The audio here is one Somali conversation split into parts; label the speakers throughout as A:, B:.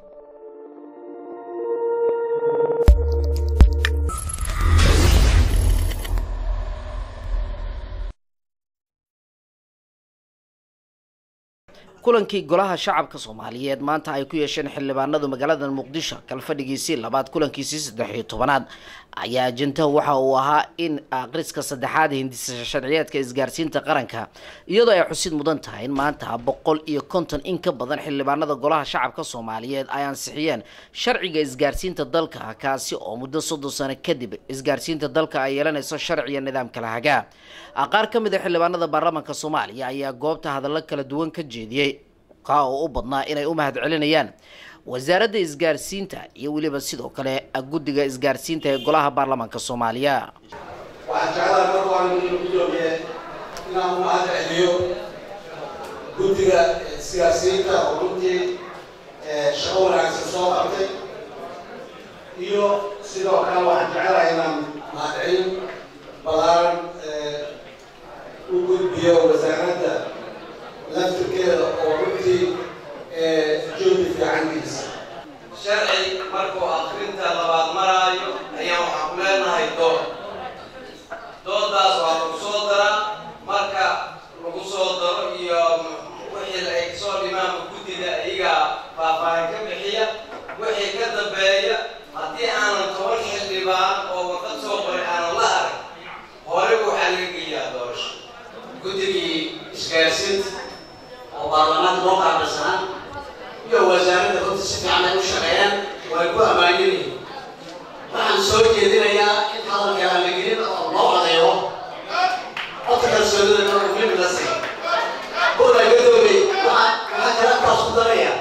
A: kulankii golaha shacabka soomaaliyeed maanta ay ku yeesheen xildhibaanadu magaalada muqdisho kalfadhigiisii labaad kulankiisii saddex iyo tobanaad ayaa ajantaha waxa uu ahaa in akhriska saddexaad hindisa sharciyeedka isgaarsiinta qaranka iyadoo ay xusid mudan tahay in maanta boqol iyo konton in ka badan xildhibaanada golaha shacabka soomaaliyeed ay ansixiyeen sharciga isgaarsiinta dalka kaasi oo muddo soddon sano kadib isgaarsiinta dalka ay yeelanayso sharciga nidaamka lahagaa qaar ka mid a xildhibaanada baarlamaanka soomaaliya ayaa goobta hadallo kala duwan ka jeediyey kaa oo u badnaa inay u mahad celinayaan wasaaradda isgaarsiinta iyo weliba sidoo kale guddiga isgaarsiinta ee golaha baarlamaanka soomaaliya
B: waxaan jeclahay mar waan inu gudoomiye inaan u mahad celiyo guddiga isgaarsiinta oo runtii shaqo wanaagsan soo qabtay iyo sidoo kale waxaan jeclahay inaan mahad celin balaaran u gudbiyo wasaaradda laftirkeeda oo runtii joodi fiicankiisa
C: sharci markuu akrinta labaad maraayo ayaa waxaan ku leenahay dood doodaas waa lagu soo daraa marka lagu soo daro iyo wixii ay kasoo dhimaanka guddida iyaga faahfaahin ka bixiya wixii ka dambeeya haddii aanan toban xildhibaan oo warqad soo qoray aanan la arag hore waxaa laga geeyaa doorasho
D: guddigii isgaarsiinta oo baarlamaanka loo qaabilsanaa iyo wasaaradda runta si fiican ay u shaqeeyaan way ku ammaan yihiin waxaan soo jeedinayaa in hadalka aan la gelin oo loo codeeyo qofka kalsoonida oo muhiim la siiyo buda gadoobay waxaa waxaa kale taas ku daraya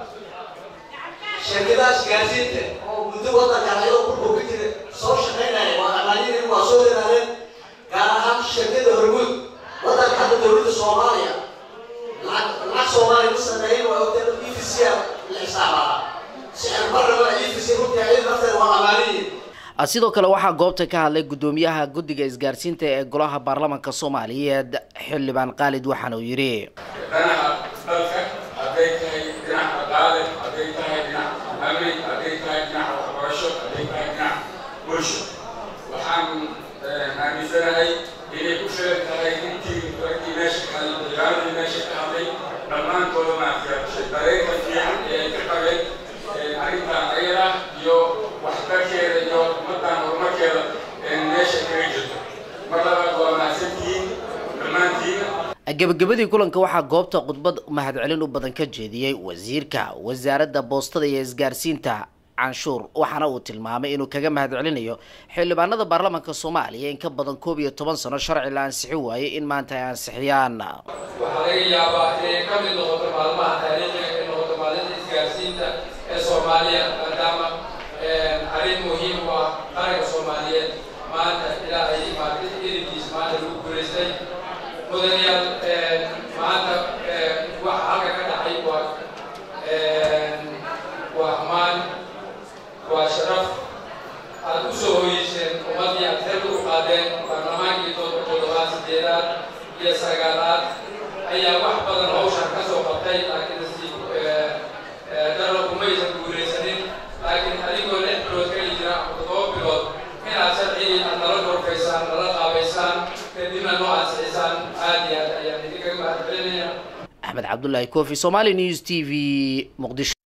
D: shirkadaha isgaarsiinta oo muddo waddankan ayadoo kurku ka jira soo shaqaynaya waa ammaanyihiin waa soo dadaadeen gaar ahaan shirkada hormuud waddanka hadda dowladda soomaaliya lacag soomaaliya ku sameeyeen waa ogtay e v c la xisaabaa sicir barraba e v c runtii ayada nafteeda waa ammaaniyiin
A: sidoo kale waxaa goobta ka hadlay guddoomiyaha guddiga isgaarsiinta ee golaha baarlamaanka soomaaliyeed xildhibaan khaalid waxaana uu yidhi
E: dhanaca dalka hadday tahay dhinac dhaqaale hadday tahay dhinac amni hadday tahay dhinac waxbarasho hadday tahay dhinac bulsho waxaan aaminsanahay inay ku sheeg tahay intii raggii meesha ka hadlay dagaaladii meesha ka hadlay dhammaantooda maaragtay dareenka fiican ee ay ka qabeen arrintan ayada iyo waxtarkeeda iyo ummaddan horumarkeeda meesha kaga jirto mar labaad waa mahadsantihiin dhammaantiina
A: gebagabadii kulanka waxaa goobta khudbad mahadcelin u badan ka jeediyey wasiirka wasaaradda boostada iyo isgaarsiinta canshuur waxaana uu tilmaamay inuu kaga mahad celinayo xildhibaanada baarlamaanka soomaaliya in ka badan koob iyo toban sano sharci la ansixi waayey in maanta ay ansixiyaan
F: waxaa laga yaabaa inay ka mid noqoto maalmaha taariikhiga ay noqoto maalinta isgaarsiinta ee soomaaliya maadaama arrin muhiim u ah qaranka soomaaliyeed maanta ilaa ay maaragtay irinkiis maanta lagu guulaystay mudanayaal maanta waxa halka ka dhacay waa waa ammaan waa sharaf aad u soo hoyeyseen ummaddii aad xeelka u qaadeen baarlamaankii toddobaad sideedaad iyo sagaalaad ayaa wax badan hawshan ka soo qabtay laakiin si daro kumaysan guulaysanin laakiin adigoo lix bilood kali jira ama toddoba bilood inaad sharcigii aad nala gorfaysaan nala qaabaysaan kadibna noo ansixisaan aad iyo aad ayaan idinkaga mahad celinaya
A: axmed cabdullaahi kofi somali news t v muqdisho